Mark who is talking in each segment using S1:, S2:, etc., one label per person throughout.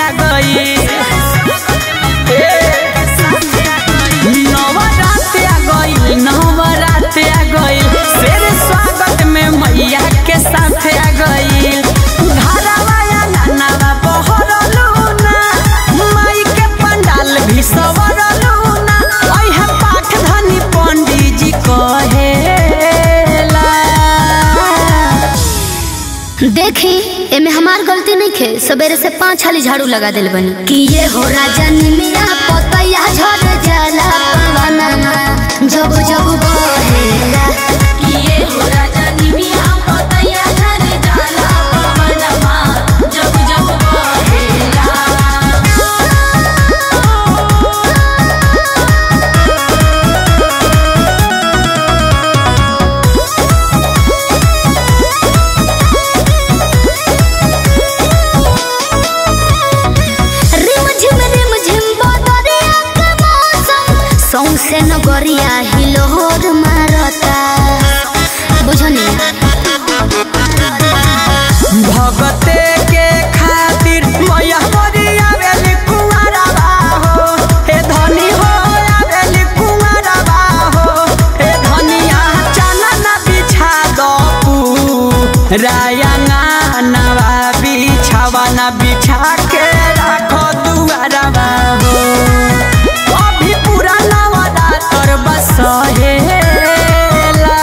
S1: आ गई नवरात आ गई नवरात आ गई शेर स्वागत में मैया के साथ आ गई घरवा अंगनवा बहरलू ना माई के पंडाल भी सवरलू ना ओहे पाठ धनी पंडित जी कहेला
S2: देखी एमे हमार गलती नहीं खे सवेरे से पाँच हाली झाड़ू लगा दिल बनी कि ये हो राजा निमिया पतैया झड़ जाला पवनमा जब जब बहेला कि ये हो राजा निमिया पतैया झड़ जाला पवनमा जब जब बहेला रिम झिम रिम झिम बदरिया के मौसम सौंसे नगरिया हिलोर मारता बुझनी
S1: भगते के खातिर मैया मोरिया वेली कुंवरवा हो हे धनी हो आवेली कुंवरवा हो हे धनिया चलन बिछा दपू रायंगा नवा बिछावा न बिछा के राखो दुआरवा हो अभी पूरा नवदा तोर बसहेला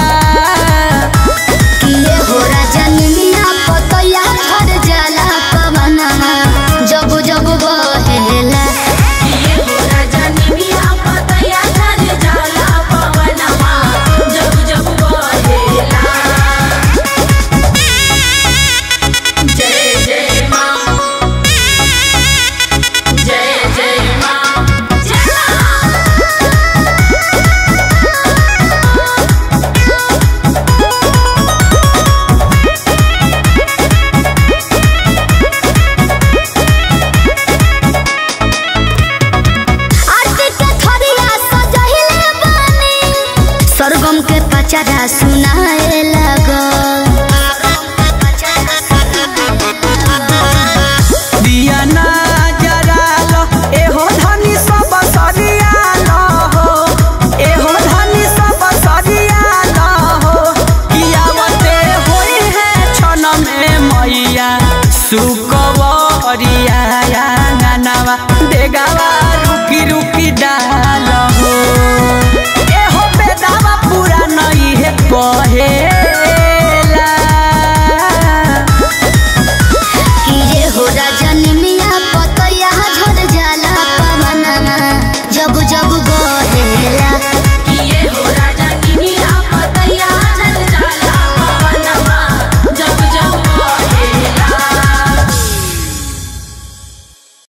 S2: कि ये हो राजा निमिया पतैया झड़ जाला पवनमा जब जब बहेला कि ये हो राजा निमिया पतैया झड़ जाला पवनमा जब जब बहेला जय जय माँ जय जय माँ जय माँ आरती के थरिया सजहिले बानी सरगम के पचरा सुनाए लगल
S1: दिया ना जरालो एहो धनी सब सरियालो हो एहो धनी सब सरियालो हो कियावते होई है छन में मैया सुकवरिया आंगनवा देगावा रुकी रुकी डा